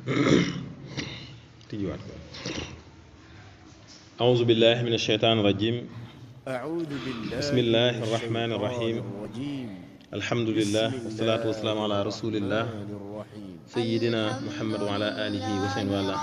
tijjiwaat ko أعوذ بالله من الشيطان الرجيم أعوذ بالله بسم الله من الرحمن الشيطان الرحيم. الرجيم الحمد لله بسم والصلاة الله والسلام على رسول الله الرحمن الرحيم سيدنا محمد وعلى آله وسلم wala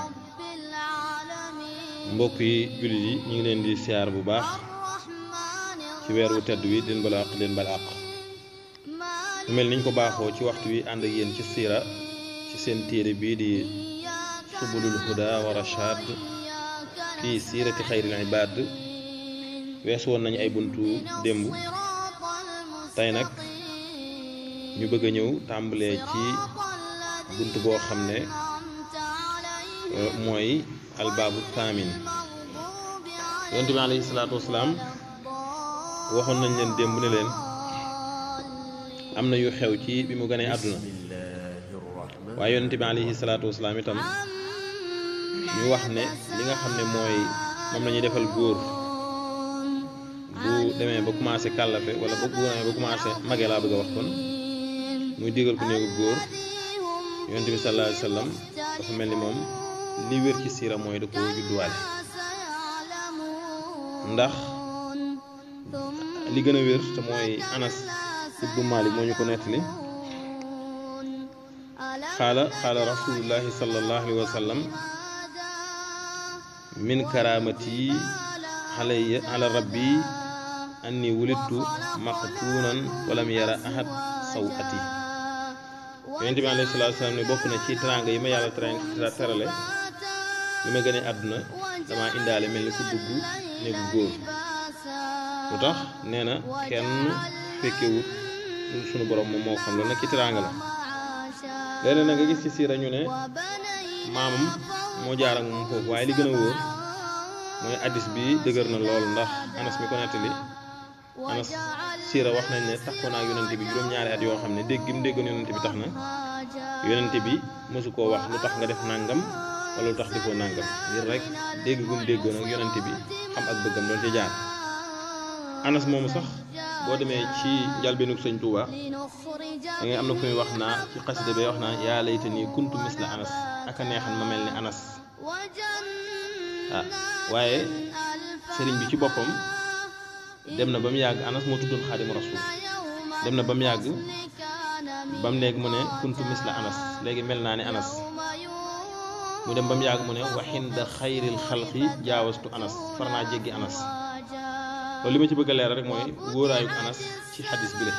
mbokk yi jullit yi ñu ngi leen di siyaar bu baax ci weer wu tedd wi di leen bala àq leen bala àq mu mel niñ ko baaxoo ci waxtu wi ànd ak yéen ci siira ci seen téere bii di subulul huda wa rashad fii siirati xayril ibaad wees woon nañu ay buntu démb tey nag ñu bëgg a ñëw tàmbalee ci bunt boo xam ne euh, mooy albaabu taamin yonent bi alayhi salaatu wasalaam waxoon nañ leen démb ne leen am na yu xew ci bi mu gënee àdduna بسم الله الرحمن waaye yonent bi alayhi salaatu wasalaam itam ñu wax ne li nga xam ne mooy moom la ñuy defal góor bu demee ba commencé kàllafe wala ba bu demee ba commencé mage laa bëgg a wax kon muy digal ku néegu góor yonent bi sallallahu alayhi wa sallam dafa mel ni moom li wér ci siira mooy da ko judduwaale ndax li gën a wér te mooy anas ibnu malik moo ñu ko nettali xaala xaala rasulullahi sallallahu alayhi wa sallam min karamati alayya ala rabbi anni wulidtu maqtuunan walam yara ahad sawati yonent bi alayhi salaatu salaam ne bokk na ci teraanga yi ma yàlla tera terale li ma gënee àdduna dama indaale mel ni ku dugg néegu góor lu tax nee na kenn fekkewut lu sunu borom moom moo xam loolu nag ci teraanga la léeg-léeg nag nga gis ci siira ñu ne maamam moo jaar ak moom foofu waaye li gën a wóor mooy addis bi dëgër na lool ndax anas mi ko nettali anas siira wax nañ ne tax ko naag yonente bi juróom-ñaari at yoo xam ne dégg gi mu déggoon yonente bi tax na yonente bi mësu koo wax lu tax nga def nàngam wala lu tax defoo nàngam ngir rek dégg gum déggoon ak yonente bi xam ak bëggam doon ci jaar anas moomu sax boo demee ci njalbeenug sëñ Tuuba da ngay am na fu muy wax naa ci xasida bay wax naa yaa layta nii kuntu misla anas aka neexan ma mel ni anas ah waaye sëriñ bi ci boppam dem na ba mu yàgg anas moo tuddoon xaadimu rasul dem na ba mu yàgg ba mu léegi mu ne kuntu misla anas léegi mel naa ni anas mu dem ba mu yàgg mu ne waxinda xayril xalqi jaawastu anas far naa jéggi anas loolu li ma ci bëgg a leeral rek mooy wóoraayu anas ci xadis bi la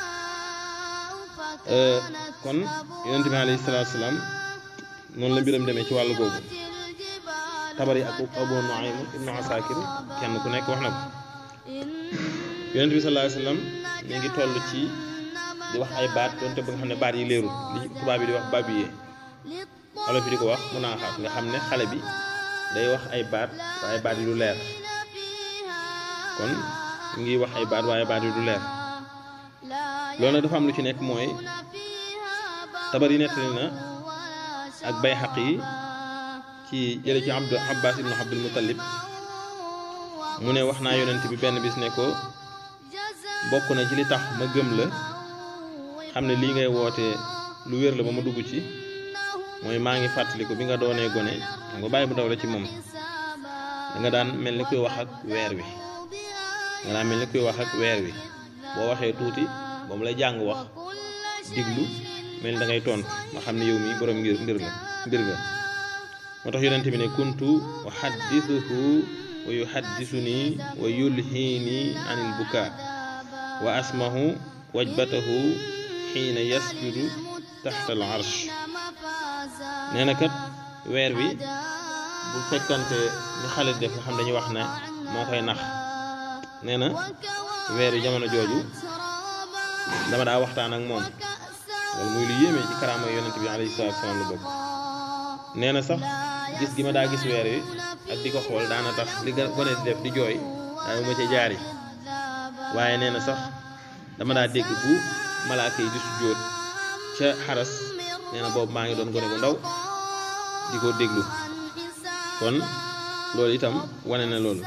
kon yonente bi alayhi salaatu salaam noonu la mbiram demee ci wàllu googu tabari ak abu nuaym ibnu asakir kenn ku nekk wax na ko yonente bi sallallahu alayhi wasallam mi ngi toll ci di wax ay baat doonte ba nga xam ne baat yi leerul li tubaab bi di wax babiyee olof yi di ko wax mun naa xaat nga xam ne xale bi day wax ay baat waaye baat yi du leer kon mu ngi wax ay baat waaye baat yi du leer loolu nag dafa am lu ci nekk mooy tabar yi nettali na ak bay xaq yi ci jële ci abdu abbas ibnu abdul muttalib mu ne wax naa yonent bi benn bis ne ko bokk na ci li tax ma gëm la xam ne lii ngay woote lu wér la ba ma dugg ci mooy maa ngi fàttaliku bi nga doonee gone xam nga bàyyi bu ndaw la ci moom da nga daan mel ni kuy wax ak weer wi nga daan mel ni kuy wax ak weer wi boo waxee tuuti ba mu lay jàng wax diglu mel ni da ngay tontu ma xam ne yow mi borom ngir mbir la mbir nga moo tax yonente bi ne kuntu uhaddithuhu wa yuhaddithuni wa yulhini anil buka wa asmahu wajbatahu xiina yasjudu taxta al arsh nee na kat weer wi bu fekkante ni xale def nga xam dañuy wax ne moo koy nax nee na weer wi jamono jooju dama daa waxtaan ak moom loolu muy lu yéeme ci karaama yonent bi alayhi salaatu salaam la bokk nee na sax gis gi ma daa gis weer wi ak di ko xool daana tax li nga gone di def di jooy daa ma ca jaari waaye nee na sax dama daa dégg bu malaaka yi di sujjóot ca xaras nee na boobu maa ngi doon gone bu ndaw di ko déglu kon loolu itam wane na loolu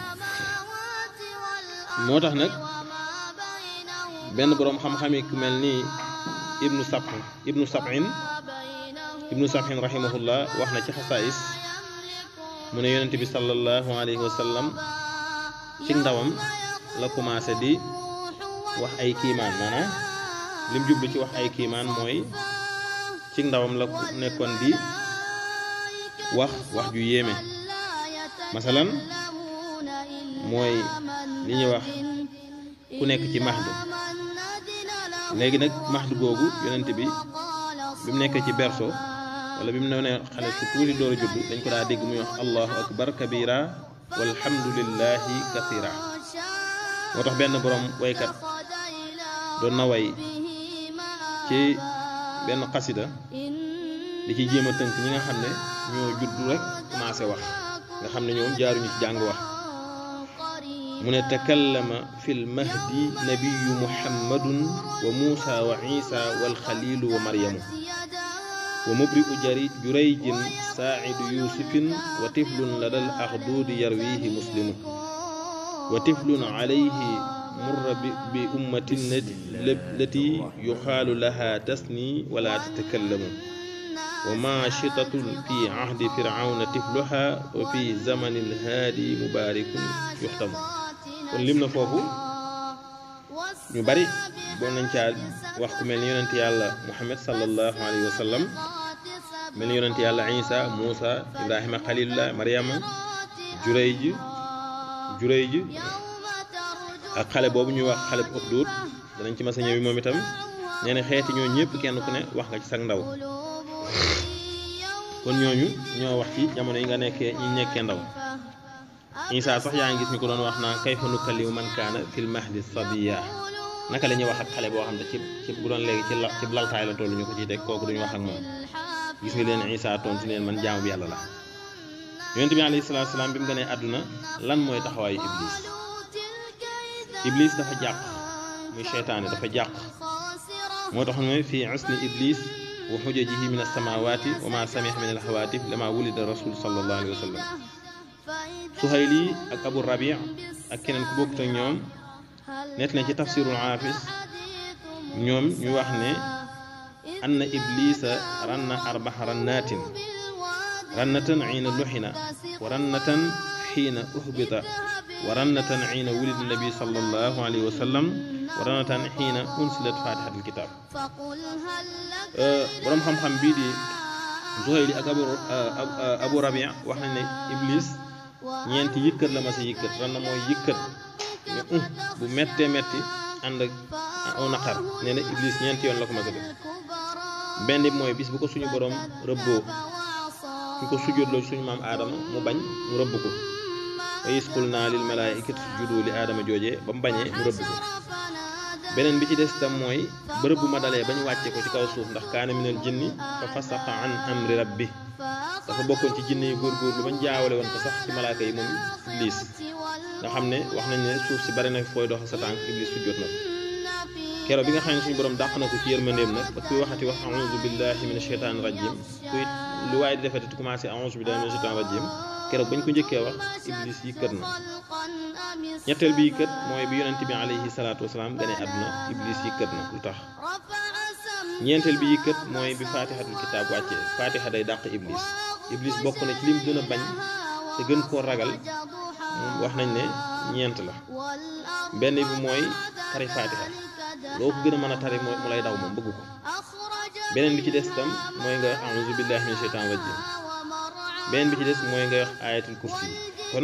moo tax nag benn boroom xam-xam yi ku mel ni ibnu sab ibnu sabin ibnu sabhin rahimahullah wax na ci xasaais mu ne yonent bi sallallahu alayhi wa sallam ci ndawam la commencé di wax ay kiimaan maanaam lim jublu ci wax ay kiimaan mooy ci ndawam la nekkoon di wax wax ju yéeme masalan mooy li ñuy wax ku nekk ci mahdu léegi nag mahdu googu yonent bi bi mu nekkee ci berceau wala bi mu ne xale su tuuti door a judd dañ ko daa dégg muy wax allahu akbar kabira walhamdulillahi kathira moo tax benn borom waykat doon na way ci benn xasida di ci jéem a tënk ñi nga xam ne ñoo judd rek commencé wax nga xam ne ñoom jaaruñu ci jàng wax mu ne takallama fi lmahdi nabiyu muhammadun wa muusa wa isa walxalilu wa maryamu wa mubri'u jari jurayjin saacidu yusufin wa tiflun ladal axduudi yarwihi muslimu wa tiflun calayhi murra bi ummatin lati yuxaalu laha tasni wala tatakallamu wa maashitatun fi cahdi fircawna tifluha wa fi zamani lhaadi mubaarikun yuxtamu kon lim na foofu ñu bari boo nañ caa wax ku mel ni yonent yàlla muhammad sallallahu alayhi wa sallam mel ni yonent yàlla isa muusa ibrahima xalilullah mariama jurayj jurayj ak xale boobu ñuy wax xale bu Uxduud danañ ci mas a ñëwi moom itam nee na xeeti ñoo ñëpp kenn ku ne wax nga ci sag ndaw kon ñooñu ñoo wax ci jamono yi nga nekkee ñi nekkee ndaw isa sax yaa ngi gis ñu ko doon wax naa kayfa nukallimu man kaana fil mahdi sabiya naka la ñuy wax ak xale boo xam ne ci ci bu doon léegi ci la ci laltaay la toll ñu ko ciy teg kooku duñu wax ak moom gis nga leen isa tontu leen man jaamu bi yàlla la yonent bi alayhi salaatu salaam bi mu gënee àdduna lan mooy taxawaayu iblis iblis dafa jàq muy seytaane dafa jàq moo tax mooy fii usni iblis wa xujajihi min alsamawati wa ma samih min alxawaatif lama wulida rasul sallallahu alayhi wa sallam suhayli ak abu rabi ak keneen ku bokkut ak ñoom net na ci tafsirul aafis ñoom ñu wax ne anna iblisa ranna arbaxa rannaatin rannatan xiina luxina wa rannatan xiina uhbita wa rannatan xiina wulida nabi sallallahu alayhi wa sallam wa rannatan xiina unsilat fatihatul kitab borom xam-xam bii di Zuhayli ak abu abu rabi wax nañ ne iblis ñeenti yëkkat la ma sa yëkkat ran na mooy yëkkat ne um bu méttee métti ànd ak aw naqar nee na iblis ñeenti yoon la ko ma sa def benn bi mooy bis bu ko suñu borom rëbboo ñu ko sujjóotloo suñu maam aadama mu bañ mu rëbb ko wa is qul naa lil malaa'ikati sujudu li aadama joojee ba mu bañee mu rëbb ko beneen bi ci des itam mooy bërëb bu ma dalee ba ñu wàcce ko ci kaw suuf ndax kaana minal jinni fa fasaqa an amri rabbi dafa bokkoon ci jinne yi góorgóorlu bañ jaawale woon ko sax ci malaaka yi moom iblis nga xam ne wax nañ ne suuf si bari na fooy dox sa tànk iblis sujjóot na ko keroog bi nga xam ne suñu borom dàq na ko ci yërmandeem nag ba kuy waxati wax a'uuzu billahi mina sheytaani rajim kuy lu waaye di defati commencé a'uuzu billahi mina sheytaani rajim keroog bañ ko njëkkee wax iblis yi kët na ñetteel bi kët mooy bi yonent bi alayhi salaatu wasalaam gane àdduna iblis yi kët na lu tax ñeenteel bi kët mooy bi faatixatul kitaab wàccee faatixa day dàq iblis iblis bokk na ci lim gën a bañ te gën koo ragal wax nañ ne ñeent la benn bi mooy tari faatixa loo ko gën a mën a tari mu lay daw moom bëgg ko beneen bi ci des itam mooy nga wax a'uuzu billahi min sheytaan rajim beneen bi ci des mooy nga wax ayatul kursi kon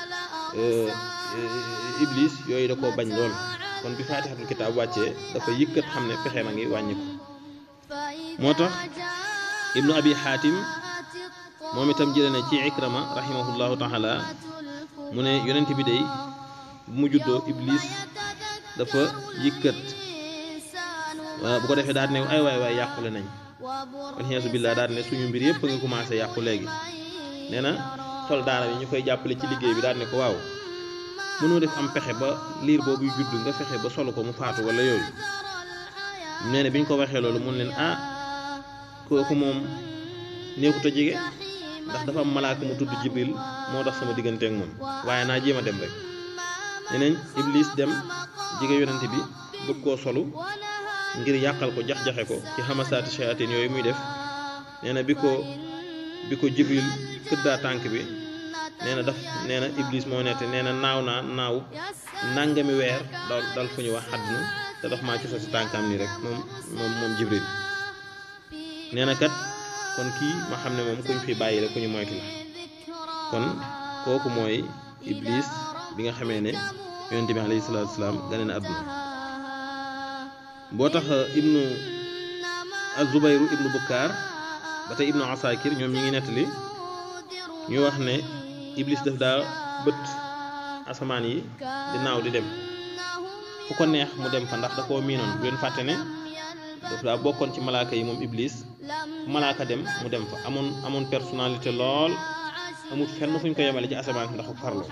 iblis yooyu da koo bañ lool kon bi faatixatul kitaab wàccee dafa yëkkat xam ne pexe ma ngi wàññi ko moo tax ibnu abi xaatim moom itam jëlee na ci ikrama rahimahullahu taala mu ne yonent bi day bu mu juddoo iblis dafa yëkkat bu ko defee daal ne ay waay waay yàqule nañ walxiyaasu billah daal ne suñu mbir yëpp nga commencé yàqu léegi nee na soldaara yi ñu koy jàppale ci liggéey bi daal ne ko waaw mënoo def am pexe ba liir boobu judd nga fexe ba solo ko mu faatu wala yooyu nee na bi ñu ko waxee loolu mun leen ah kooku moom neexut a jege ndax dafa am malaaka mu tudd jibril moo tax sama diggante ak moom waaye naa jéem a dem rek neneen iblis dem jege yonente bi bëgg koo solu ngir yàqal ko jax-jaxe ko ci xamasaati shayatin yooyu muy def nee na bi ko bi ko jibril këddaa tànk bi nee na daf nee na iblis moo nette nee na naaw naa naaw nangami weer dal dal fu ñu wax xadduna te daf maa cosa si tànkam nii rek moom moom moom jibril nee na kat kon kii ma xam ne moom kuñ fi bàyyi la ku ñu moytu la kon kooku mooy iblis bi nga xamee ne yonente bi alayhi salaatu wasalaam gane na àdduna boo tax ibnu azubayru ibnu bukkaar ba tey ibnu asakir ñoom ñi ngi nettali ñu wax ne iblis daf daa bët asamaan yi di naaw di dem fu ko neex mu dem fa ndax da koo miinoon bu leen fàtte ne daf daa bokkoon ci malaaka yi moom iblis fu malaaka dem mu dem fa amoon amoon personnalité lool amul fenn fu ñu ko yemale ci asamaan si ndax farloo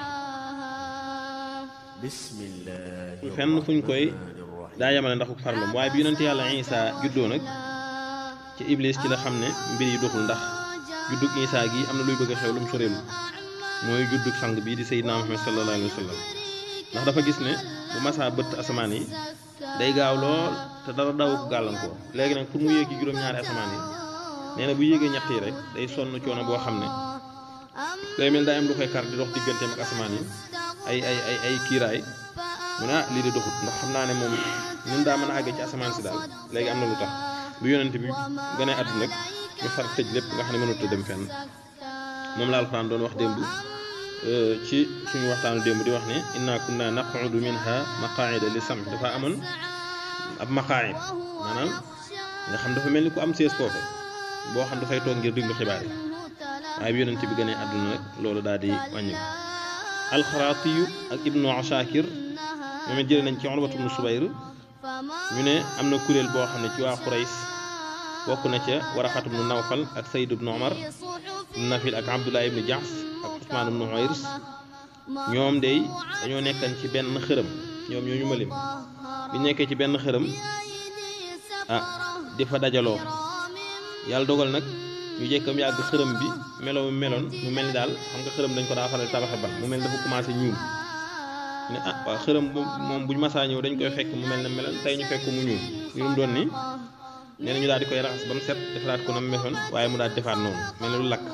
bismillahi fenn fu ñu koy daa yemale ndax farloom waaye bi yonent yàlla Isa juddoo nag ci iblis ci la xam ne mbir yi doxul ndax juddug Isa gi am na luy bëgg a xew lu mu soreelu mooy juddug sang bii di Seydina Muhammad sallallahu alayhi wa sallam ndax dafa gis ne bu masaa bëtt asamaan yi day gaaw lool te dara daw ko gàllankoor léegi nag pour mu yéegi juróom-ñaari asamaan yi nee na bu yéegee ñett yi rek day sonn coono boo xam ne day mel daa am lu koy kar di dox digganteem ak asamaan yi ay ay ay ay kiiraay mu ne ah lii de doxut ndax xam naa ne moom ñun daa mën a àggee ci asamaan si daal léegi am na lu tax bu yonent bi gën a àdduna rek ñu far tëj lépp nga xam ne mënut a dem fenn moom la alxuraan doon wax démb ci suñu waxtaanu démb di wax ne inna kunna naqudu minha maqaida li sam dafa amoon ab maqaid maanaam nga xam dafa mel ni ku am sees foofu boo xam dafay toog ngir déglu xibaar yi waaye bi yonent bi gën a àdduna rek loolu daal di wàññi alxaraatiyu ak ibnu ashakir moom it jëlee nañ ci Urwatu bnu Subayr ñu ne am na kuréel boo xam ne ci waa Qurays bokk na ca Waraxatu bnu Nawfal ak Sayd bnu Omar ibnu Nafil ak Abdullah ibnu Jaxs ak Usmaan bnu Umayrs ñoom day dañoo nekkan ci benn xërëm ñoom ñoo ñu ma lim bi nekkee ci benn xërëm ah di fa dajaloo yàlla dogal nag ñu jekkam yàgg xërëm bi meloo meloon mu mel ni daal xam nga xërëm dañ ko daa faral tabaxe ba mu mel ni dafa commencé ñuul ne ah waaw xërëm moom buñ masaa ñëw dañ koy fekk mu mel ne meloon tey ñu fekk mu ñuul ñu mu doon ni nee na ñu daal di koy raxas ba mu set defaraat ko na mu meloon waaye mu daal di defaat noonu mel ne lu lakk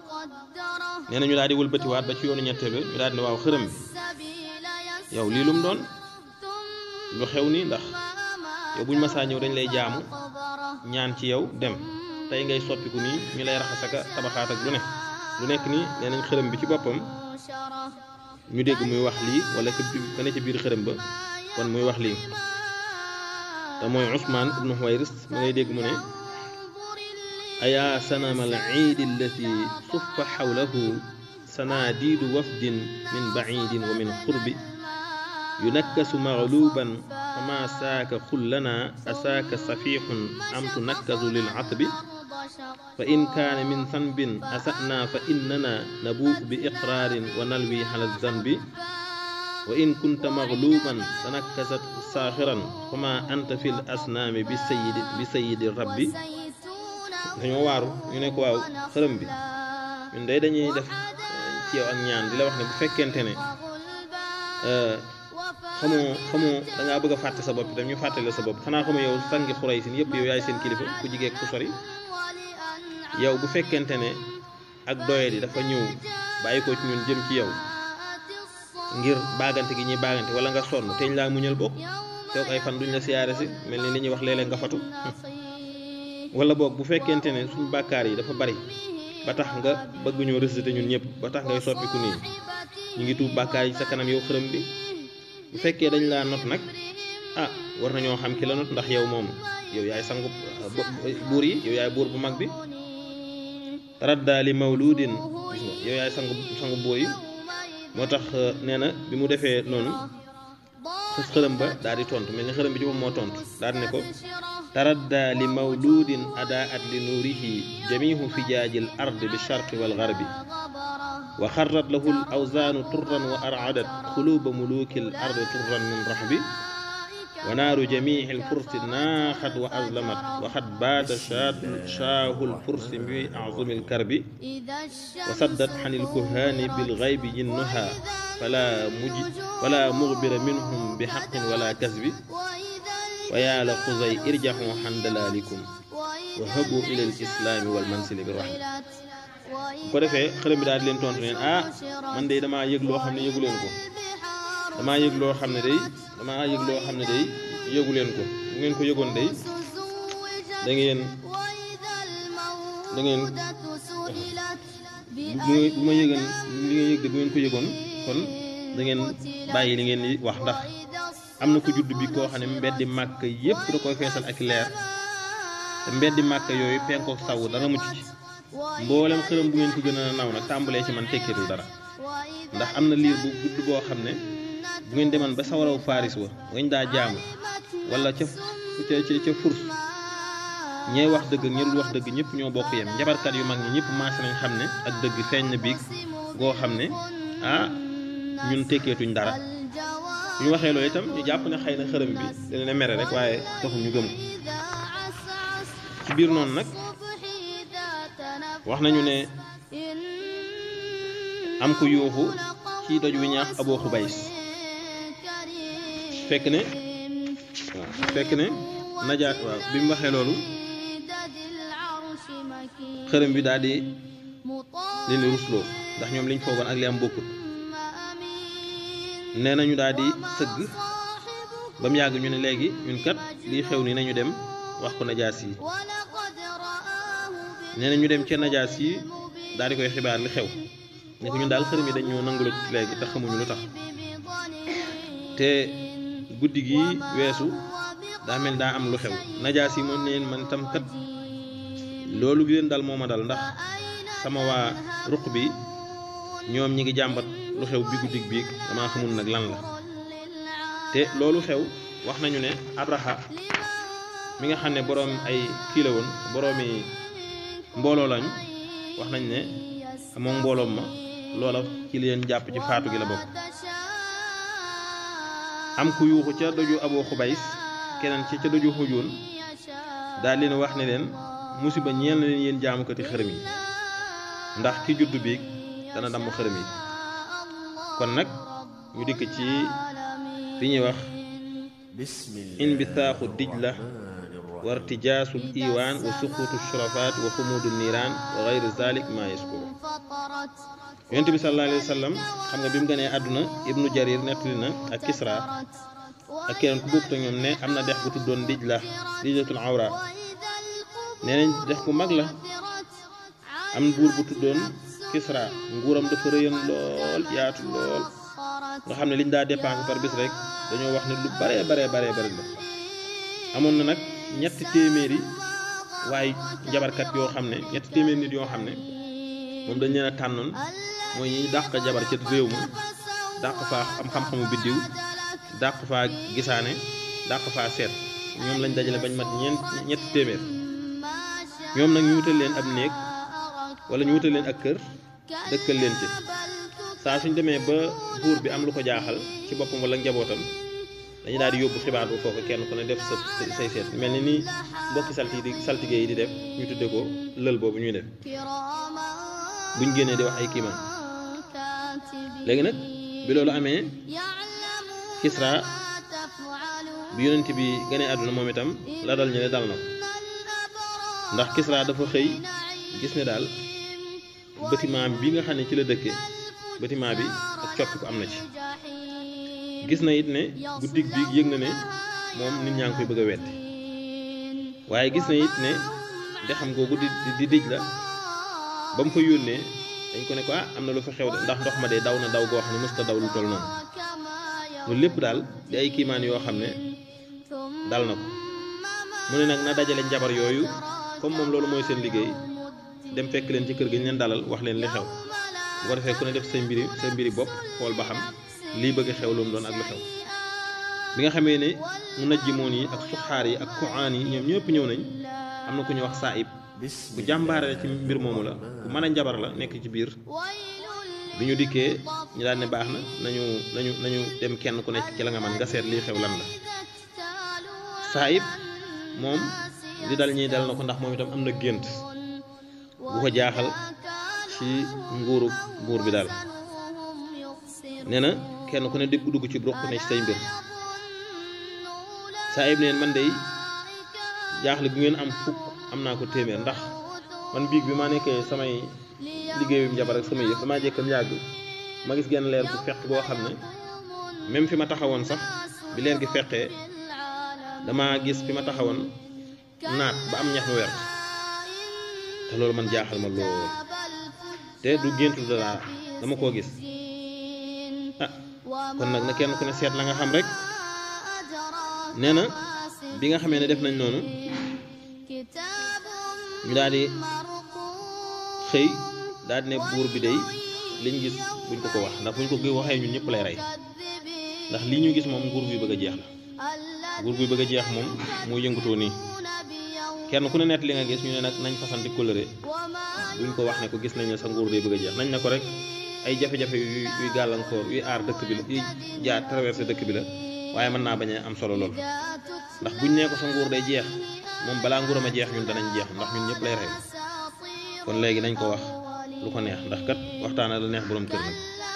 nee na ñu daal di wëlbatiwaat ba ci yoonu ñetteel ñu daal di ne waaw xërëm bi yow lii lu mu doon lu xew ni ndax yow buñ masaa ñëw dañ lay jaamu ñaan ci yow dem tey ngay soppiku nii ñu lay raxasaka tabaxaat ak lu ne lu nekk nii nee nañ xërëm bi ci boppam ñu dégg muy wax lii wala ka ne ci biir xërëm ba kon muy wax lii te mooy Usmaan ibnu Xuwayris mu ngay dégg mu ne ayaa sanama al iid allati suffa xawlahu sanaadiidu wafdin min baciidin wa min qurbi yunakkasu magluban fama saaka xullana asaaka safixun am tunakkasu lil atbi fa in kaane min sanbin asa'na fa innana nabuu bi iqraarin wa nalwi ala zanbi wa in kunta magluban tanakkasat saaxiran fama anta fil asnaami bi sayidi bi sayidi rabbi dañoo waaru ñu ne ko waaw xërëm bi ñun day dañuy def ci yow ak ñaan di la wax ne bu fekkente ne xamoo xamoo da ngaa bëgg a fàtte sa bopp itam ñu fàttale sa bopp xanaa xamoo yow sangi xuray sin yëpp yow yaay seen kilifa ku jigee ku sori yow bu fekkente ne ak doyadi dafa ñëw bàyyi ko ci ñun jëm ci yow ngir baagante gi ñuy baagante wala nga sonn teñ laa muñal bokk toog ay fan duñ la siyaare si mel ni li ñuy wax léeg-léeg nga fatu wala boog bu fekkente ne suñ bàkkaar yi dafa bari ba tax nga bëgg ñoo récité ñun ñëpp ba tax ngay soppiku nii ñu ngi tuub bàkkaar yi sa kanam yow xërëm bi bu fekkee dañ laa not nag ah war nañoo xam ki la not ndax yow moom yow yaay sangu buur yi yow yaay buur bu mag bi radda li mawludin gis nga yow yaay sangu sangu buur yi moo tax nee na bi mu defee noonu xës xërëm ba daal di tontu mel ni xërëm bi ci moom moo tontu daal di ne ko taradda li mawludin adaat li nuurihi jamihu fijaaji l ard bi sharqi wal garbi wa xarrat lahu l awzaanu turran wa aradat xuluuba muluuki l ard turran min rahbi wa naaru jamiici lfursi naaxat wa azlamat wa xad baata shaahu lfursi bi azumi lkarbi wa saddat xani lkuhaani bilgaybi jinnuha fala muj fala mugbira minhum bi xaqin wala kasbi wa yaa la xuzay irjaxu xan dalaalikum wa habu ila al islaami wal mansili bi rahma bu ko defee xërëm bi daal di leen tontu neen ah man de damaa yëg loo xam ne yëgu leen ko damaa yëg loo xam ne day damaa yëg loo xam ne day yëgu leen ko bu ngeen ko yëgoon day da ngeen da ngeen bu bu ma yëgan li ngeen yëg de bu ngeen ko yëgoon kon da ngeen bàyyi li ngeen di wax ndax am na ko judd bi koo xam ne mbeddi màkk yépp da koy feesal ak leer te mbeddi màkk yooyu penkook saw dara mucc ci mboolem xërëm bu ngeen ko gën a naw nag tàmbalee ci man tekkitul dara ndax am na liir bu gudd boo xam ne bu ngeen demoon ba sawaraw Faris wa ngañ daa jaamu wala ca ca ca ca furs ñee wax dëgg ak ñi dul wax dëgg ñëpp ñoo bokk yem njabarkat yu mag ñi ñëpp maase nañ xam ne ak dëgg feeñ na biig goo xam ne ah ñun tekkeetuñ dara bu ñu waxee loolu itam ñu jàpp ne xëy na xërëm bi dina ne mere rek waaye taxul ñu gëm ko ci biir noonu nag wax nañu ne am ku yuuxu ci doj wi ñaax aboo xubays fekk ne waaw fekk ne najaat waaw bi mu waxee loolu xërëm bi daal di leen di rusloo ndax ñoom liñ foogoon ak li am bokkut nee nañu daal di sëgg ba mu yàgg ñu ne léegi ñun kat lii xew ni nañu dem wax ko najaas yi nee na ñu dem ca najaas yi daal di koy xibaar li xew ne ko ñun daal xërëm yi dañ ñoo nangulut léegi te xamuñu lu tax te guddi gi weesu daa mel daa am lu xew najaas yi moom neen man tam kat loolu gi leen dal moo ma dal ndax sama waa ruq bi ñoom ñi ngi jàmbat lu xew bi guddig biig damaa xamul nag lan la te loolu xew wax nañu ne abraha mi nga xam ne boroom ay kii la woon boroomi mbooloo lañu wax nañ ne moom mbooloom ma loola ci leen jàpp ci faatu gi la bokk am ku yuuxu ca doju aboo xubays keneen ci ca doju xujoon daal leen wax ne leen musiba ñeel na leen yéen jaamukati xërëm yi ndax ki juddu biig dana damm xërëm yi kon nag ñu dikk ci fi ñuy wax inbisaaxu dijla wa irtijaasul iwaan wa suquutu shurafaat wa xumuudu niiraan wa gayri zalik ma yaskuru yonent bi sallallahu alayhi wa sallam xam nga bi mu gënee àdduna ibnu jarir nettali na ak kisra ak keneen ku bokk te ñoom ne am na dex bu tuddoon dijla dijlatul awra nee nañ dex ku mag la am buur bu tuddoon kisra nguuram dafa rëyan lool yaatu lool nga xam ne liñ daa dépensé par bis rek dañoo wax ne lu baree baree baree bari la amoon na nag ñetti téeméeri waaye jabarkat yoo xam ne ñetti téeméeri nit yoo xam ne moom dañ leen a tànnoon mooy ñi dàq jabar ca réew ma dàq faa am xam-xamu biddiw dàq faa gisaane dàq faa seet ñoom lañ dajale bañ mat ñeent ñetti téeméer ñoom nag ñu wutal leen ab néeg wala ñu wutal leen ak kër dëkkal leen ci saa suñ demee ba buur bi am lu ko jaaxal ci boppam wala njabootam dañu daal di yóbbu xibaar bu foofu kenn ku ne def sa say seet mel ni ni mbokki salti di saltige yi di def ñu tudde ko lël boobu ñuy def buñ génnee di wax ay kiimaan léegi nag bi loolu amee Kisra bi yonent bi gënee àdduna moom itam la dal ñu ne dal na ko ndax Kisra dafa xëy gis ne daal bâtiment bi nga xam ne ci la dëkke bâtiment bi ak coppi ko am na ci gis na it ne guddig bi yëg na ne moom nit ñaa ngi koy bëgg a wetti waaye gis na it ne de xam googu di di dij la ba mu ko yónnee dañ ko ne ko ah am na lu fa xew de ndax ndox ma de daw na daw goo xam ne mësta daw lu toll noonu loolu lépp daal di ay kiimaan yoo xam ne dal na ko mu ne nag na dajale njabar yooyu comme moom loolu mooy seen liggéey dem fekk leen ci kër gi ñu leen dalal wax leen li xew bu ko defee ku ne def say mbiri say mbiri bopp xool ba xam lii bëgg xew lu mu doon ak lu xew bi nga xamee ne mu najjimoon yi ak suxaar yi ak kuaan yi ñoom ñëpp ñëw nañ am na ku ñu wax saayib bu jàmbaare ci mbir moomu la bu mën a njabar la nekk ci biir bi ñu dikkee ñu daal ne baax na nañu nañu nañu dem kenn ku nekk ci la nga man nga seet lii xew lan la saayib moom li dal ñiy dal na ko ndax moom itam am na gént bu ko jaaxal ci nguuru buur bi daal nee na kenn ku ne dégg dugg ci ruq ne ci say mbir saayib neen man day jaaxle bu ngeen am fukk am naa ko téeméer ndax man biig bi ma nekkee samay liggéeyum jabar ak samay yëf damaa jékkam yàgg ma gis genn leer bu fekk boo xam ne même fi ma taxawoon sax bi leer gi fekkee dama gis fi ma taxawoon naat ba am ñax mu wert te loolu man jaaxal ma lool te du géntu dara dama koo gis ah kon nag na kenn ku ne seet la nga xam rek nee na bi nga xamee ne def nañ noonu ñu daal di xëy daal di ne buur bi day liñ gis buñ ko ko wax ndax buñ ko waxee ñun ñëpp lay rey ndax lii ñu gis moom nguur guy bëgg a jeex la nguur guy bëgg a jeex moom moo yëngatoo nii kenn ku ne nett li nga gis ñu ne nag nañ fasanti kóllëre buñ ko wax ne ko gis nañ ne sa nguur day bëgg a jeex nañ ne ko rek ay jafe-jafe yu yuy gàllankoor yuy aar dëkk bi la yuy jaar traversé dëkk bi la waaye mën naa bañ a am solo lool ndax buñ nee ko sa nguur day jeex moom balaa nguuram a jeex ñun danañ jeex ndax ñun ñëpp lay rey kon léegi nañ ko wax lu ko neex ndax kat waxtaana la neex borom kër nag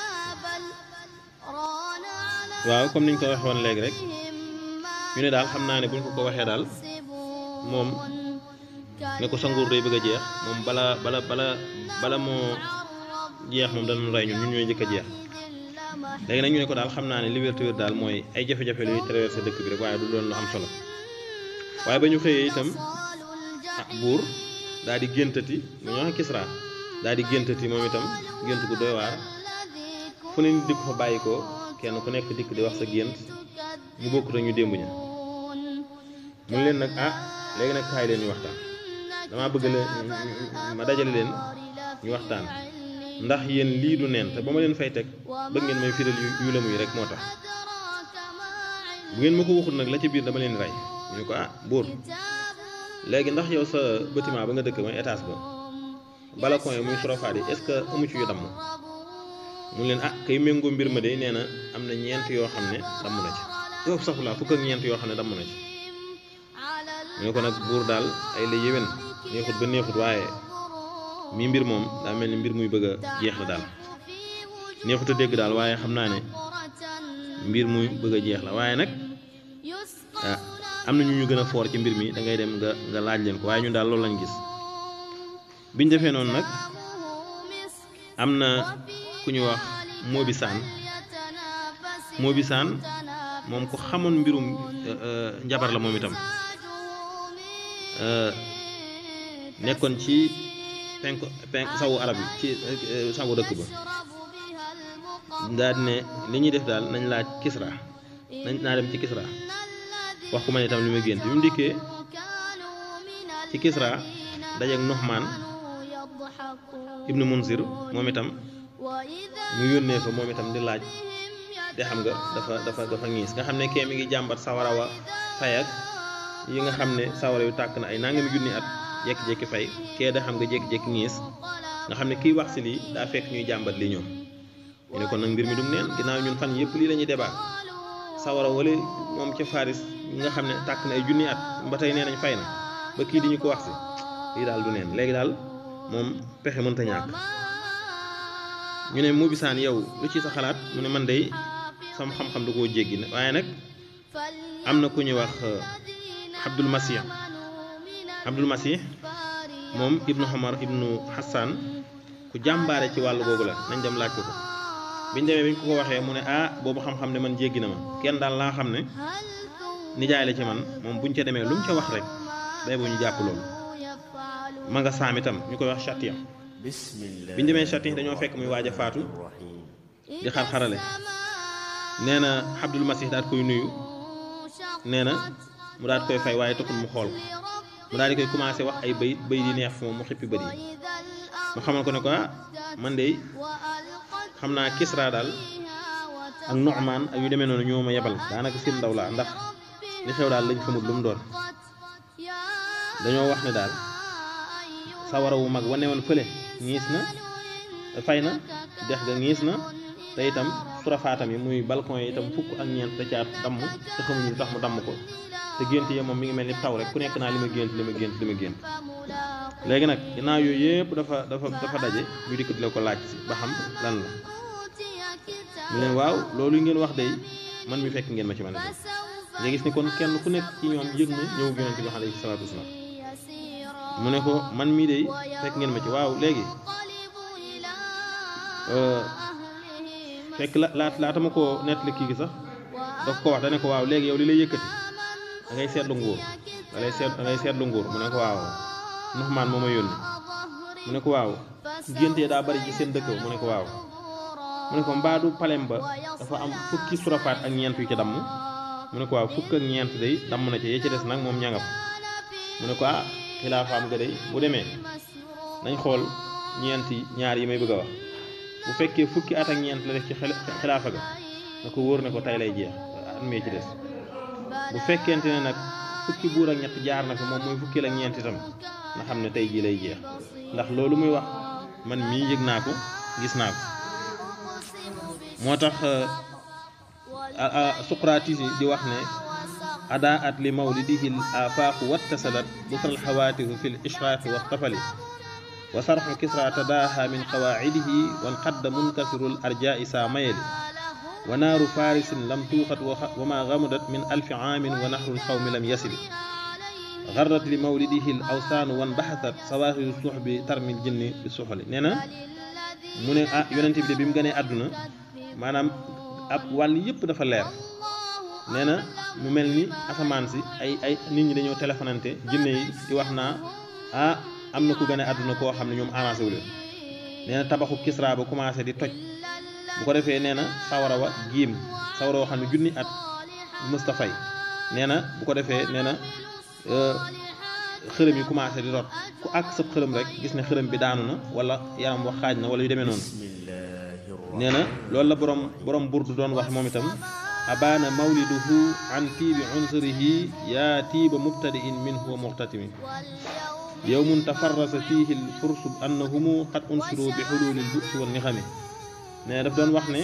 waaw comme niñ ko waxee woon léegi rek ñu ne daal xam naa ne buñ ko ko waxee daal moom ne ko sa nguur day bëgg a jeex moom bala bala bala bala moo jeex moom danañ rey ñun ñun ñooy njëkk a jeex léegi nag ñu ne ko daal xam naa ne liberté wér daal mooy ay jafe-jafe lu ñuy traversé dëkk bi rek waaye du doon lu am solo waaye ba ñu xëyee itam ah buur daal di géntati mu ñoo xam Kisra daal di géntati moom itam gént gu doy waar fu ne nit di ko fa bàyyi ko kenn ku nekk dikk di wax sa gént ñu bokkut ak ñu démb ña mun leen nag ah léegi nag kaay leen ñu waxtaan damaa bëgg leen ma dajale leen ñu waxtaan ndax yéen lii du neen te ba ma leen fay teg bëgg ngeen may firal yu la muy rek moo tax bu ngeen ma ko waxul nag la ci biir dama leen rey ñu ne ko ah buur léegi ndax yow sa bâtiment ba nga dëkk mooy étage ba balcon yi muy sorofaat yi est-ce que amu ci yu damm mu leen ah kay méngoo mbir ma de nee na am na ñeent yoo xam ne damm na ci yow sax la fukk ak ñeent yoo xam ne damm na ci ñu ne ko nag buur daal ay la yéwén neexut ba neexut waaye mi mbir moom daa mel ni mbir muy bëgg a jeex la daal neexut a dégg daal waaye xam naa ne mbir muy bëgg a jeex la waaye nag ah am na ñu ñu gën a foor ci mbir mi da ngay dem nga nga laaj leen ko waaye ñun daal loolu lañ gis biñ defee noonu nag am na ku ñu wax Moobi Saan Moobi Saan moom ku xamoon mbirum njabar la moom itam nekkoon ci penk penk sawu arab yi ci sawu dëkk ba daal ne li ñuy def daal nañ laaj Kisra nañ naa dem ci Kisra wax ko man itam li ma gént bi mu dikkee ci Kisra dajeeg Nuhmaan ibnu Munzir moom itam mu yónnee fa moom itam di laaj te xam nga dafa dafa dafa ngiis nga xam ne kee mi ngi jàmbat sawara wa fay ak yi nga xam ne sawara yu tàkk na ay nangami junni at jékki-jékki fay kee da xam nga jékki-jékki ngiis nga xam ne kiy wax si lii daa fekk ñuy jàmbat li ñoom ñu ne kon nag mbir mi dum neen ginnaaw ñun fan yëpp lii la ñuy débat sawara wala moom ca Faris nga xam ne tàkk na ay junni at ba tey nee nañ fay na ba kii di ñu ko wax si lii daal du neen léegi daal moom pexe mënta ñàkk ñu ne mu bisaan yow lu ci sa xalaat mu ne man day sama xam-xam da koo jéggi ne waaye nag am na ku ñuy wax Abdul Masih Abdul Masih moom ibnu Omar ibnu Hassan ku jàmbaare ci wàllu googu la nañ dem laaj ko ko biñ demee biñ ko ko waxee mu ne ah boobu xam-xam ne man jéggi na ma kenn daal laa xam ne nijaay la ci man moom buñ ca demee lu mu ca wax rek day bu ñu jàpp loolu ma nga saam itam ñu koy wax chatiya biñ demee chatiya dañoo fekk muy waaj a faatu di xar-xarale nee na Abdul Masih daal koy nuyu nee na mu daal koy fay waaye taxul mu xool ko mu daal di koy commencé wax ay bayit bayit yi neex moom mu xippi bët yi mu xamal ko ne ko ah man de xam naa Kisra daal ak Nu'man ak yu demee noonu ñoo ma yebal daanaka seen ndaw laa ndax li xew daal lañ xamut lu mu doon dañoo wax ne daal sawara wu mag wane woon fële ñiis na fay na dex ga ñiis na te itam surafaatam yi muy balcon yi itam fukk ak ñeent da caa damm te xamuñu lu tax mu damm ko te gént yi moom mi ngi mel ni taw rek ku nekk naa li ma gént li ma gént li ma gént léegi nag ginnaaw yooyu yëpp dafa dafa dafa daje ñu dikk di la ko laaj si ba xam lan la mu leen waaw loolu ngeen wax day man mi fekk ngeen ma ci mën a def nga gis ni kon kenn ku nekk ci ñoom yëg na ñëw yonente bi alayhi salaatu wasalaam mu ne ko man mii de fekk ngeen ma ci waaw léegi fekk la laat laata ma koo nettali kii gi sax daf ko wax da ne ko waaw léegi yow li lay yëkkati da ngay seetlu nguur da lay seet da ngay seetlu nguur mu ne ko waaw Nuxmaan moo ma yónni mu ne ko waaw gént daa bari ci seen dëkk mu ne ko waaw mu ne ko mbaadu palem ba dafa am fukki surafaat ak ñeent yu ci damm mu ne ko waaw fukk ak ñeent day damm na ci yee ci des nag moom ñangam mu ne ko ah xilaafaam ga day bu demee nañ xool ñeenti ñaar yi may bëgg a wax bu fekkee fukki at ak ñeent la def ci xilaafa ga na ko wóor ne ko tey lay jeex at mee ci des bu fekkente ne nag fukki buur ak ñett jaar na fi moom mooy fukki ak ñeent itam na xam ne tey jii lay jeex ndax loolu muy wax man mii yëg naa ko gis naa ko moo tax Suqraatis di wax ne adaa at li mawlidihi l afaaqu wattasalat busral xawaatifu fi l ishraaqi wa tafali wa sarxu kisra tadaaha min qawaacidihi wan qadda munkasiru l arjaai saa mayeli wa naaru farisin lam tuuxat wa ma gamudat min alfi aamin wa naxrul xawmi lam yasili garrat li mawlidihi l awsaanu wan baxasat sawaaxiru suux bi tarmil jinni bi suxali nee na mu ne ah yonente bi de bi mu gënee àdduna maanaam ab wàll yëpp dafa leer nee na mu mel ni asamaan si ay ay nit ñi dañoo téléphonante jinne yi di wax naa ah am na ku gën a àdduna koo xam ne ñoom arrangé wu leen nee na tabaxu Kisra ba commencé di toj bu ko defee nee na sawara wa giim sawara woo xam ne junni at mësta fay nee na bu ko defee nee na xërëm yi commencé di rot ku àgg sab xërëm rek gis ne xërëm bi daanu na wala yaram wax xaaj na wala yu demee noonu nee na loolu la borom borom burdu doon wax moom itam abaana mawliduhu an tiibi unsurihi yaa tiiba mubtadiin minhu wa muxtatimi yowmun tafarrasa fiihi l fursu annahumu qad unsiru bi xululi l busi wa nixami nee na daf doon wax ne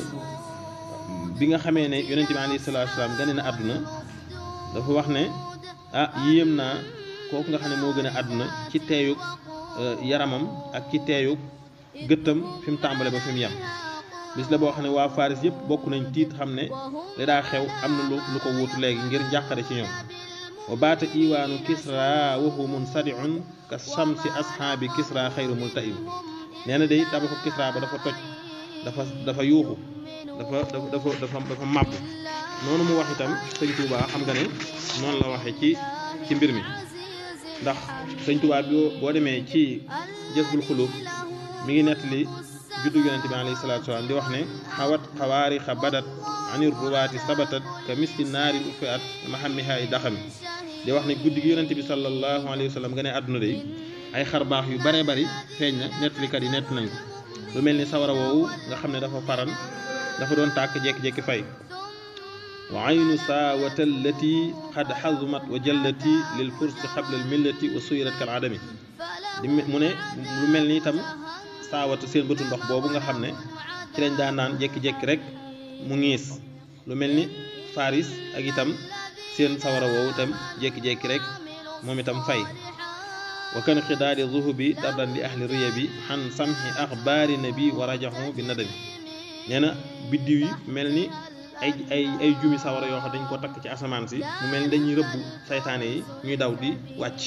bi nga xamee ne yonente bi alayhi salaatu wasalaam gane na àdduna dafa wax ne ah yéem naa kooku nga xam ne moo gën a àdduna ci teeyug yaramam ak ci teeyug gëttam fi mu tàmbale ba fi mu yem bis la boo xam ne waa Faris yëpp bokk nañ tiit xam ne li daa xew am na lu lu ko wuutu léegi ngir njàqare ci ñoom wa baata iwaanu kisra wa huwa munsadiun ka shamsi ashaabi kisra xayru multaim nee na day tabaxu kisra ba dafa toj dafa dafa yuuxu dafa dafa dafa dafa dafa màbb noonu mu wax itam sëñ Touba xam nga ne noonu la waxee ci ci mbir mi ndax sëñ Touba bi boo demee ci jësbul xulub mi ngi nettali juddu yonente bi alayhi salaatu salaam di wax ne xawat xawaarixa badat anir ruwaati sabatat ka miski naari ufi at mahammiha i daxami di wax ne guddi gi yonente bi sallallahu alayhi wa sallam nga ne àdduna day ay xar baax yu bare bari feeñ na nettalikat yi nett nañ ko lu mel ni sawara woowu nga xam ne dafa faran dafa doon tàkk jékki-jékki fay wa aynu saawata allati xad xazumat wa jallati lil fursi xabla al millati wa suyirat kal adami di mu ne lu mel ni itam saawata seen bëtu ndox boobu nga xam ne ci lañ daan naan jékki-jékki rek mu ngiis lu mel ni faris ak itam seen sawara woowu itam jékki-jékki rek moom itam fay wa kan xidaadi zuhubi dardan li ahli riya bi xan samhi axbaari nabi wa rajahu bi nadami nee na biddiw yi mel ni ay ay ay jumi sawara yoo xam dañ ko takk ci asamaan si mu mel ni dañuy rëbbu saytaane yi ñuy daw di wàcc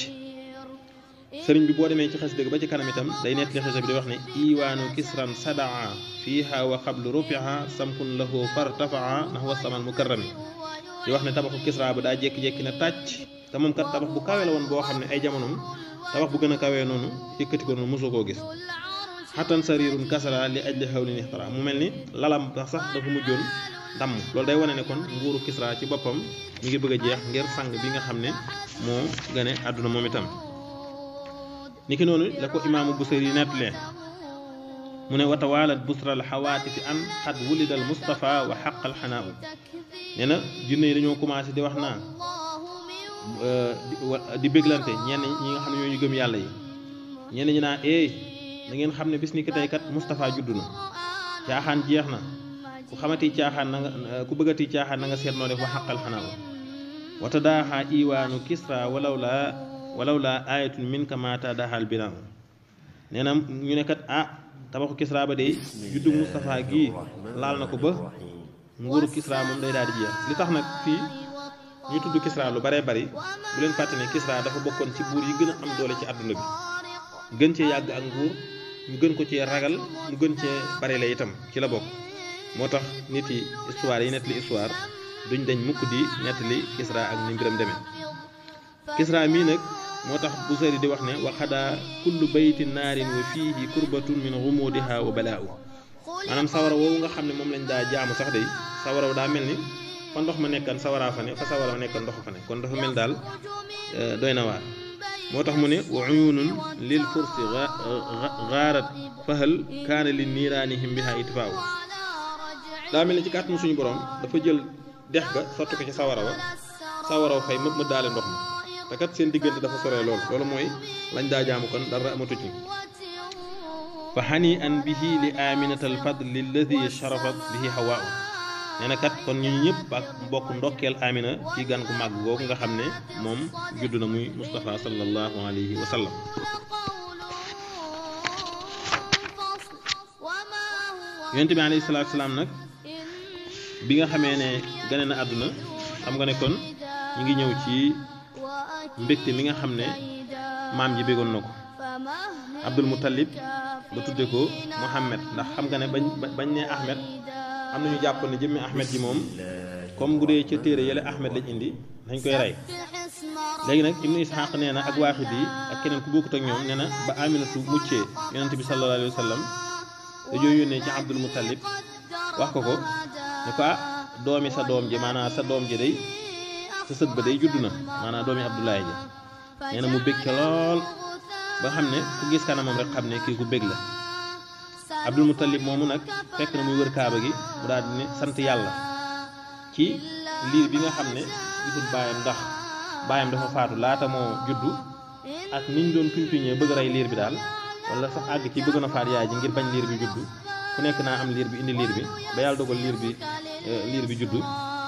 sëriñ bi boo demee ci xas dëgg ba ci kanam itam day nettali xisa bi di wax ne iwaanu kisran sadaa fiiha wa xablu rufiha samkun lahu fartafaa nahwa saman mukarrami di wax ne tabaxu kisra ba daa jékki-jékki na tàcc te moom kat tabax bu kawe la woon boo xam ne ay jamonoom tabax bu gën a kawee noonu yëkkati ko noonu mosoo koo gis xatan sarirun kasara li ajli xawlin ixtara mu mel ni lalam sax dafa mujjoon damm loolu day wane ne kon nguuru kisra ci boppam ñu ngi bëgg a jeex ngir sang bi nga xam ne moo gane àdduna moom itam niki noonu la ko imaamu busari nettalee mu ne watawaalat busral xawaati fi an xad wulidal mustafa wa xaqal xanaa nee na junne yi dañoo commencé di wax naa di béglante ñenn ñi nga xam ne ñoo ñu gëm yàlla yi ñenn ñi naa eey da ngeen xam ne bis ni ki tey kat Moustapha juddu na caaxaan jeex na ku xamati caaxaan na nga ku bëggati caaxaan na nga seet noo def wa xaqal xanaa wata daaxaa iwaanu kisra walaw laa walaw laa ayatun min ka maata daaxal binaa nee na ñu ne kat ah tabaxu kisra ba de juddu Moustapha gii laal na ko ba nguuru kisra moom day daal di jeex li tax nag fii ñu tudd Kisra lu baree bari bu leen fàtte ne Kisra dafa bokkoon ci buur yi gën a am doole ci àdduna bi gën cee yàgg ak nguur ñu gën ko cee ragal mu gën cee bari la itam ci la bokk moo tax nit yi histoire yi nettali histoire duñ dañ mukk di nettali Kisra ak ni mbiram demee Kisra mii nag moo tax Busayri di wax ne wa xadaa kullu bayti naarin wa fiihi kurbatun min gumudiha wa balaa'u maanaam sawara woowu nga xam ne moom lañ daa jaamu sax day sawara daa mel ni fa ndox ma nekkan sawaraa fa ne fa sawara ma nekkan ndox fa ne kon dafa mel daal doy na waar moo tax mu ne wa uyunun lil fursi gaarat fahal kaana li niiraanihim biha itfaaw daa mel ni ci kàttanu suñu borom dafa jël dex ga sotti ko ci sawara wa sawara wa fay mëpp ma daale ndox ma te kat seen diggante dafa soree lool loolu mooy lañ daa jaamu kon dara amatu ci fa xani an bihi li aminata alfadli alladi sharafat bihi hawaa nee na kat kon ñu ñëpp ak mbokk ndokkeel amina ci gan gu màgg googu nga xam ne moom judd na muy Moustapha sallallahu alayhi wa sallam yonent bi alayhi salaatu salaam nag bi nga xamee ne gane na àdduna xam nga ne kon ñu ngi ñëw ci mbégte mi nga xam ne maam ji bégoon na ko Abdul Muttalib ba tudde ko Muhammad ndax xam nga ne bañ bañ ne Ahmed am nañu jàpp ne jëmmi Ahmed ji moom comme bu dee ca téere yële Ahmed lañ indi dañ koy rey léegi nag Ibnu Ishaq nee na ak waaxid yi ak keneen ku bokkut ak ñoom nee na ba Aminatu muccee yonent bi sallallahu alayhi wa sallam dañoo yónnee ci Abdul Muttalib wax ko ko ne ko ah doomi sa doom ji maanaam sa doom ji day sa sët ba day judd na maanaam doomi Abdoulaye ji nee na mu bég ca lool ba xam ne ku gis kanamam rek xam ne kii ku bég la Abdul Muttalib moomu nag fekk na muy wër kaaba gi mu daal di ne sant yàlla ci liir bi nga xam ne gisul baayam ndax baayam dafa faatu laata moo juddu ak niñ doon tuñ tuñee bëgg rey liir bi daal wala sax àgg ci bëgg na faat yaay ji ngir bañ liir bi juddu ku nekk naa am liir bi indi liir bi ba yàlla dogal liir bi liir bi juddu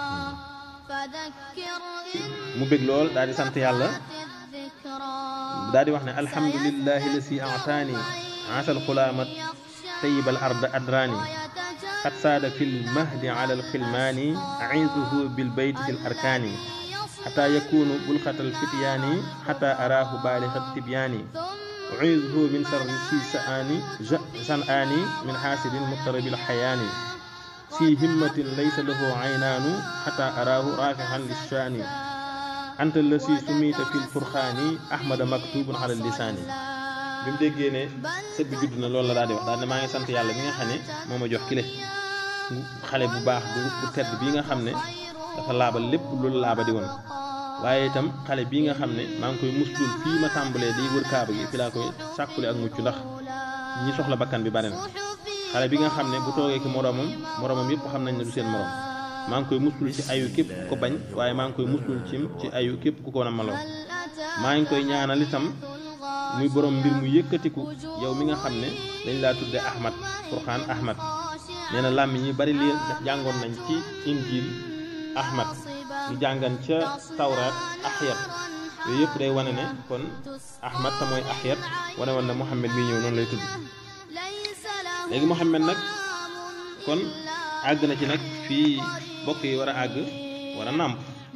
mu bég lool daal di sant yàlla daal di wax ne alhamdulillahi la si ataani asal xulaamat tayibal arda adraani xat saada fi lmahdi ala alxilmaani aizuhu bilbayti fi l arkaani xata yakunu bulxatal fityaani xata araahu baalixat tibyaani uizuhu min sarri si saani sanaani min xaasidin muqtarabil xayaani si himmatin laysa lahu aynaanu xata araahu raafixan lishaani anta la si sumiita fi lfurxaani ahmada maktubun ala lisaani bi mu déggee ne sët bi judd na loolu la daal di wax daal ne maa ngi sant yàlla mi nga xam ne moo ma jox kile xale bu baax bu bu tedd bii nga xam ne dafa laabal lépp loolu laaba di woon waaye itam xale bii nga xam ne maa ngi koy muslul fii ma tàmbalee di wër kaaba gi fi laa koy sàkkule ak mucc ndax ñi soxla bakkan bi bari na xale bi nga xam ne bu toogee ki moroomam moroomam yëpp xam nañ ne du seen moroom maa ngi koy muslul ci ayu képp ku ko bañ waaye maa ngi koy muslul ci ci ayu képp ku ko namaloon maa ngi koy ñaanal itam muy borom mbir mu yëkkatiku yow mi nga xam ne dañ laa tudde ahmad furxaan ahmad nee na làmmiñ ñi bari lii jàngoon nañ ci injil ahmad ñu jàngan ca tawraat axyat yooyu yëpp day wane ne kon ahmad te mooy axyat wane woon ne muhammad mi ñëw noonu lay tudd léegi muhammad nag kon àgg na ci nag fii bokk yi war a àgg war a nàmp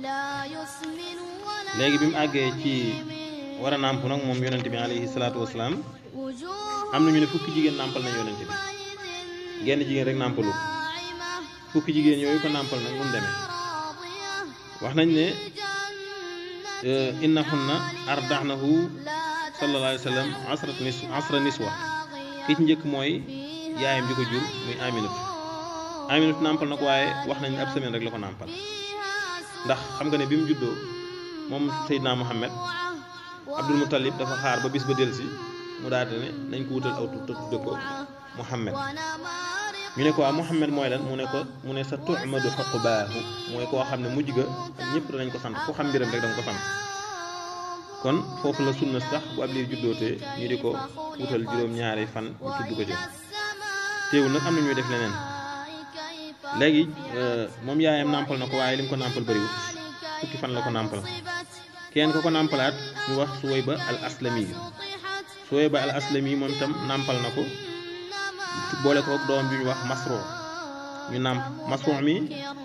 léegi bi mu àggee ci war a nàmp nag moom yonente bi alayhi salaatu wasalaam am nañu ne fukki jigéen nàmpal nañ yonente bi genn jigéen rek nàmpalu fukki jigéen yooyu ko nàmpal nag mu demee wax nañ ne innahunna ardaxnahu sallallahu alayhi wa sallam asrat nis asra niswa ki ci njëkk mooy yaayam ji ko jur muy aminatu aminatu nàmpal na ko waaye wax nañ ne ab semaine rek la ko nàmpal ndax xam nga ne bi mu juddoo moom Seydina Muhammad Abdul Muttalib dafa xaar ba bis ba delsi mu daal di ne nañ ko wutal aw tur te tudde ko Muhammad ñu ne ko waa Muhammad mooy lan mu ne ko mu ne sa tu'madu xuqbaahu mooy koo xam ne mujj ga ñëpp danañ ko sant ku xam mbiram rek danga ko sant kon foofu la sunna sax bu ab liir juddootee ñu di ko wutal juróom-ñaari fan ñu tudd ko ci teewul nag am na ñuy def leneen léegi moom yaayam nàmpal na ko waaye li mu ko nàmpal bëriwut fukki fan la ko nàmpal kenn ko ko nàmpalaat ñu wax Suwayba al aslami Suwayba al aslami moom itam nàmpal na ko boole ko doom bi ñu wax Masro ñu nàmp Masro mi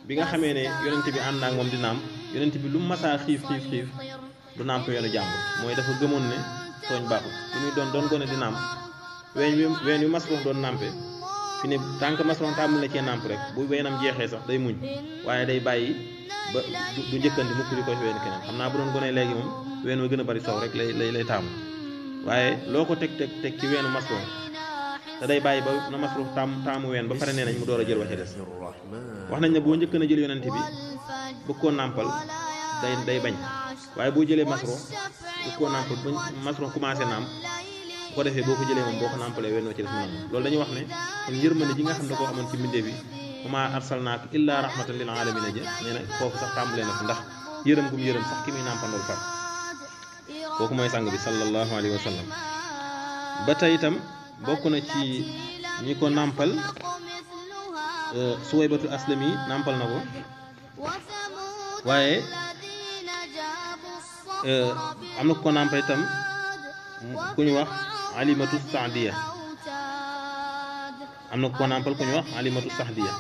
bi nga xamee ne yonent bi ànd ak moom di nàmp yonent bi lu mu masaa xiif xiif xiif du nàmp yoonu jàmbur mooy dafa gëmoon ne tooñ baaxul li muy doon doon gone di nàmp ween wi ween wi masrox doon nàmpe fi ne tànk masrox tàmm la cee nàmp rek bu weenam jeexee sax day muñ waaye day bàyyi ba du njëkkandi mukk di ko ween keneen xam naa bu doon gone léegi moom ween wa gën a bari soow rek lay lay lay taamu waaye loo ko teg teg teg ci weenu masrox te day bàyyi ba na masrox taam taamu ween ba pare nee nañ mu door a jël waxe des wax nañ ne boo njëkk na jël yonent bi bëgg koo nàmpal day day bañ waaye boo jëlee masro bëgg koo nàmpal ba masro commencé nàmp bu ko defee boo ko jëlee moom boo ko nàmpalee wenn wa ci des mu nangu loolu dañuy wax ne kon yërmande ji nga xam ne koo xamoon ci mbindee bi wama arsalnaaka illa rahmatan lil alamina ja nee na foofu sax tàmbalee na ko ndax yërëm gum yërëm sax ki muy nàmpandool far kooku mooy sang bi sallallahu alayhi wa sallam ba tey itam bokk na ci ñi ko nàmpal suwaybatu aslami nàmpal na ko waaye am na ku ko nàmpal itam ku ñu wax alimatu saadiya am na ku ko nàmpal ku ñu wax alimatu saadiya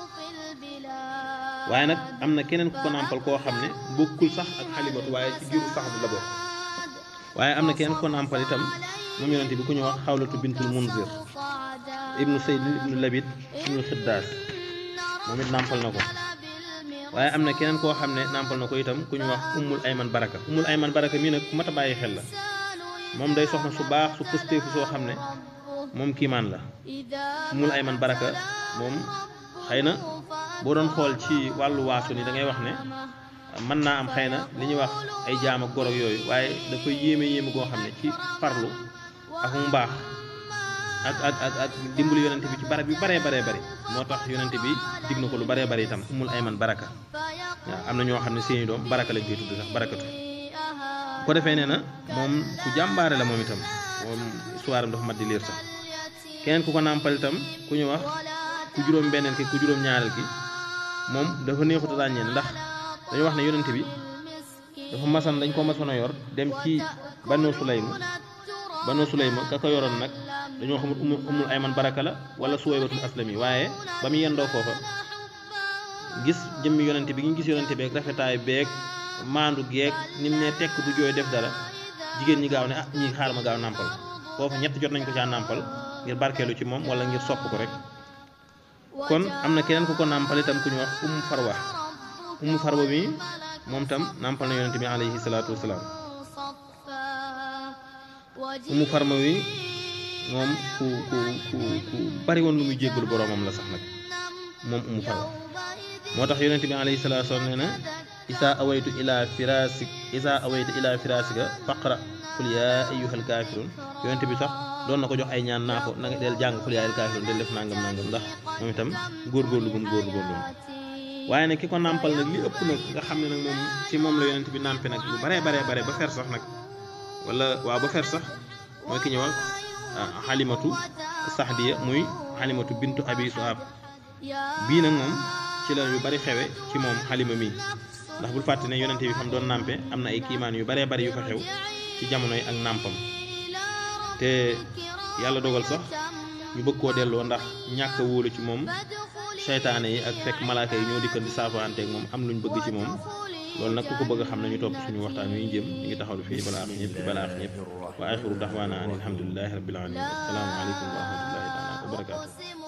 waaye nag am na keneen ku ko nàmpal koo xam ne bokkul sax ak xalimatu waaye ci giiru sax bu la bokk waaye am na keneen ku ko nàmpal itam moom yonente bi ku ñu wax xawlatu bintul munzir ibnu sayd ibnu labid ibnu xiddaas moom it nàmpal na ko waaye am na keneen koo xam ne nàmpal na ko itam ku ñu wax ummul ayman baraka ummul ayman baraka mii nag ku mat a bàyyi xel la moom day soxna su baax su pësteefu soo xam ne moom kiimaan la ummul ayman baraka moom xëy na boo doon xool ci wàllu waasu ni da ngay wax ne mën naa am xëy na li ñuy wax ay jaam ak goro yooyu waaye dafa yéeme yéeme goo xam ne ci farlu ak mu mbaax ak ak ak ak dimbali yonente bi ci barab yu baree baree bari moo tax yonente bi dig na ko lu baree bari itam umul ayman baraka waaw am na ñoo xam ne seeni doom baraka lañ koy tudd sax barakatu bu ko defee nee na moom ku jàmbaare la moom itam moom histoire am dafa mat di liir sax keneen ku ko nàmpal itam ku ñu wax ku juróom benneel ki ku juróom ñaareel ki moom dafa neexut a ràññee ndax dañu wax ne yonente bi dafa masan dañ ko masoon a yor dem ci Banu Sulaym Banu Sulaym ka ko yoroon nag dañoo xamul umul ayman baraka la wala suwaybatul aslami waaye ba mu yendoo foofa gis jëmmi yonente bi ñu gis yonente beeg rafetaay beeg maandu geeg ni mu ne tekk du jooy def dara jigéen ñi gaaw ne ah ñi xaar ma gaaw nàmpal foofa ñett jot nañ ko caa nàmpal ngir barkeelu ci moom wala ngir sopp ko rek kon am na keneen ku ko nàmpal itam ku ñu wax umu farwa umu farwa mi moom tam nàmpal na yonente bi alayhi salaatu wasalaam umu farma wi moom ku ku ku ku bari woon lu muy jéggalu boroomam la sax nag moom umu farma moo tax yonente bi alayhi salaatu wasalaam nee na isa awaytu ila firasik isa awaytu ila firasika faqra qul yaa ayyuhal kaafiruun yonente bi sax doon na ko jox ay ñaan naa ko na nga del jàng qul yaa ayyuhal kaafiruun del def nangam nangam ndax moom itam góorgóorlu gum góorgóorlu waaye nag ki ko nàmpal nag li ëpp nag nga xam ne nag moom ci moom la yonente bi nàmpe nag lu baree baree bare ba fer sax nag wala waaw ba fer sax mooy ki ñëwal xalimatu saxdiya muy xalimatu bintu abi suhab bii nag moom ci la yu bari xewe ci moom xalima mi ndax bul fàtte ne yonente bi xam doon nàmpe am na ay kiimaan yu baree bari yu fa xew ci jamonoy ak nàmpam te yàlla dogal sax ñu bëgg koo delloo ndax ñàkk a wóolu ci moom seytaane yi ak fekk malaaka yi ñoo dikkan di saafaanteeg moom am luñ bëgg ci moom loolu nag ku ko bëgg a xam nañu topp suñu waxtaan wi ñu jëm ñu ngi taxawlu fii balaax ñëpp balaax ñëpp wa axiru daxwaana an alhamdulilahi rabbil alamin assalaamu aleykum wa rahmatullahi taala wa barakaatu